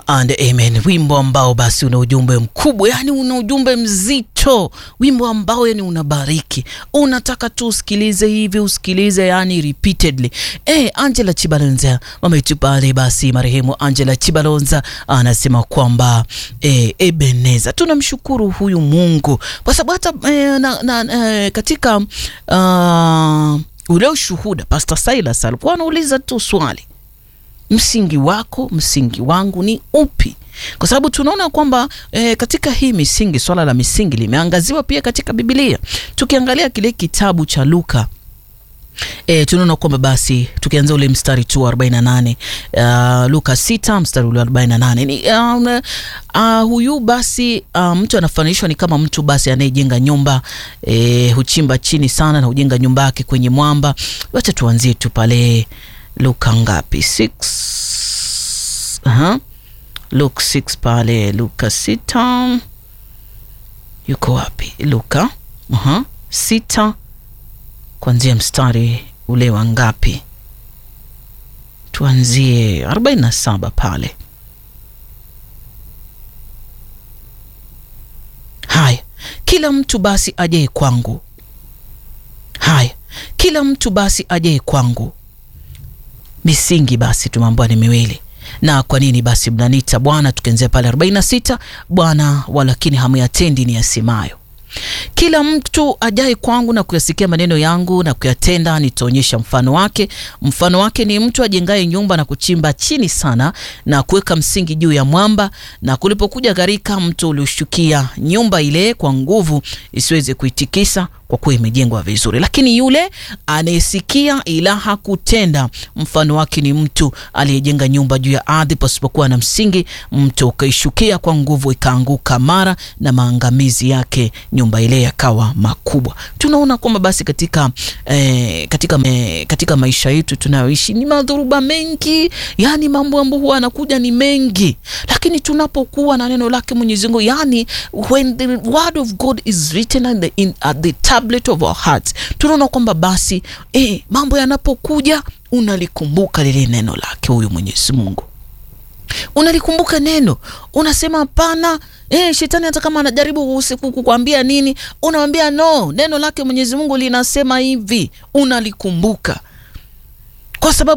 and amen. Wimbo ambao basi una ujumbe mkubwa, yani una ujumbe mzito, wimbo ambao yani unabariki, unataka tu usikilize hivi usikilize, yani repeatedly. Eh, Angela Chibalonza mama yetu pale, basi marehemu Angela Chibalonza anasema kwamba eh, Ebeneza, tunamshukuru huyu Mungu kwa sababu hata eh, na, na, eh, katika uh, ule ushuhuda Pastor Silas alikuwa anauliza tu swali msingi wako msingi wangu ni upi? Kwa sababu tunaona kwamba e, katika hii misingi, swala la misingi limeangaziwa pia katika Biblia. Tukiangalia kile kitabu cha Luka E, tunaona kwamba basi tukianza ule mstari tu 48 uh, Luka 6 mstari ule 48 ni uh, uh, huyu basi uh, mtu anafananishwa ni kama mtu basi anayejenga nyumba e, huchimba chini sana na hujenga nyumba yake kwenye mwamba. Wacha tuanzie tu pale Luka ngapi? 6 Aha. Luka 6 pale Luka 6 yuko wapi? Luka aha 6 kuanzia mstari ule wa ngapi? Tuanzie 47 pale. Haya, kila mtu basi ajaye kwangu. Haya, kila mtu basi ajaye kwangu. Misingi basi tumeambiwa ni miwili na kwa nini basi mnaniita Bwana? Tukianzia pale 46, Bwana walakini hamuyatendi ni yasemayo kila mtu ajaye kwangu na kuyasikia maneno yangu na kuyatenda, nitaonyesha mfano wake. Mfano wake ni mtu ajengaye nyumba na kuchimba chini sana na kuweka msingi juu ya mwamba, na kulipokuja gharika, mto ulioshukia nyumba ile kwa nguvu, isiweze kuitikisa kwa kuwa imejengwa vizuri. Lakini yule anayesikia ila hakutenda, mfano wake ni mtu aliyejenga nyumba juu ya ardhi pasipokuwa na msingi, mto ukaishukia kwa nguvu, ikaanguka mara, na maangamizi yake nyumba ile yakawa makubwa. Tunaona kwamba basi katika eh, katika eh, katika maisha yetu tunayoishi ni madhuruba mengi, yani mambo ambayo huwa anakuja ni mengi, lakini tunapokuwa na neno lake Mwenyezi Mungu, yani when the word of God is written at the, in, at the tablet of our hearts, tunaona kwamba basi eh, mambo yanapokuja unalikumbuka lile neno lake huyu Mwenyezi Mungu unalikumbuka neno, unasema hapana. Eh, shetani hata kama anajaribu usiku kukwambia nini, unamwambia no, neno lake Mwenyezi Mungu linasema hivi, unalikumbuka kwa sababu